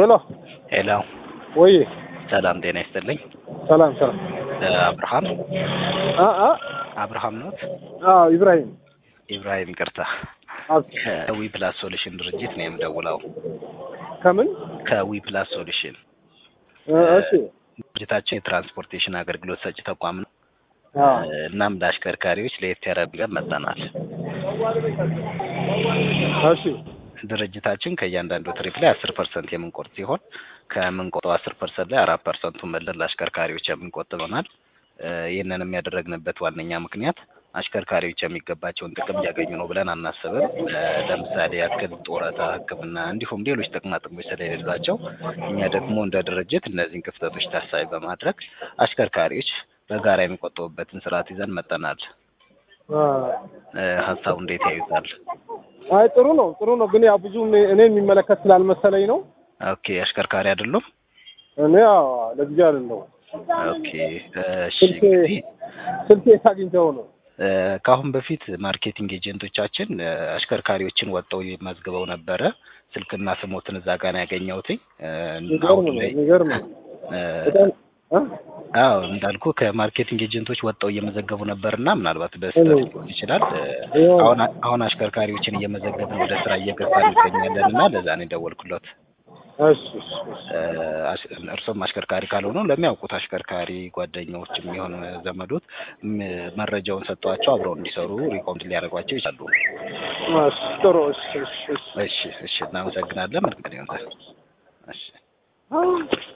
ሄሎ ሄሎ ወይ ሰላም ጤና ይስጥልኝ። ሰላም ሰላም። አብርሃም አ አ አብርሃም ኖት? አዎ ኢብራሂም ኢብራሂም ቅርታ አብ ከዊ ፕላስ ሶሉሽን ድርጅት ነው የምደውለው። ከምን ከዊ ፕላስ ሶሉሽን እ እሺ ድርጅታችን የትራንስፖርቴሽን አገልግሎት ሰጪ ተቋም ነው። አዎ እናም ለአሽከርካሪዎች ለየት ያለ ብለን መጥተናል። እሺ ድርጅታችን ከእያንዳንዱ ትሪፕ ላይ አስር ፐርሰንት የምንቆርጥ ሲሆን ከምንቆጠው አስር ፐርሰንት ላይ አራት ፐርሰንቱን መልሰን ለአሽከርካሪዎች የምንቆጥብ ይሆናል። እ ይህንንም ያደረግንበት ዋነኛ ምክንያት አሽከርካሪዎች የሚገባቸውን ጥቅም እያገኙ ነው ብለን አናስብም። እ ለምሳሌ ያክል ጡረታ፣ ሕክምና እንዲሁም ሌሎች ጥቅማ ጥቅሞች ስለሌሏቸው እኛ ደግሞ እንደ ድርጅት እነዚህን ክፍተቶች ታሳቢ በማድረግ አሽከርካሪዎች በጋራ የሚቆጠቡበትን ስርዓት ይዘን መጥተናል። አ እ ሀሳቡ እንዴት ያዩታል? አይ ጥሩ ነው ጥሩ ነው። ግን ያው ብዙ እኔ እኔ የሚመለከት ስላልመሰለኝ ነው። ኦኬ አሽከርካሪ አይደሉም? እኔ ያው ለጊዜው አይደለሁም። ኦኬ እሺ ስልኬ እንግዲህ ስልኬ የታግኝተው ነው። እ ከአሁን በፊት ማርኬቲንግ ኤጀንቶቻችን እ አሽከርካሪዎችን ወጥተው መዝግበው ነበረ። ስልክና ስሞትን እዛ ጋር ነው ያገኘሁትኝ። እ የሚገርም አሁን ነው ላይ የሚገርም ነው። እ በጣም አ አዎ እንዳልኩ ከማርኬቲንግ ኤጀንቶች ወጥተው እየመዘገቡ ነበርና ምናልባት በስህተት ሊሆን ይችላል። እ ይኸው አሁን አሁን አሽከርካሪዎችን እየመዘገብን ወደ ስራ እየገባን እንገኛለን እና ለዛ ነው የደወልኩለት። እሺ እሺ እሺ እ አሽ- እርሶም አሽከርካሪ ካልሆኑ ለሚያውቁት አሽከርካሪ ጓደኞች የሚሆን ዘመዶት ም- መረጃውን ሰጥቷቸው አብረው እንዲሰሩ ሪኮምድ ሊያደርጓቸው ይችላሉ። እሺ ጥሩ እሺ እሺ እሺ እሺ እሺ እናመሰግናለን። መልካም ቀን ይሁንልህ። እሺ አ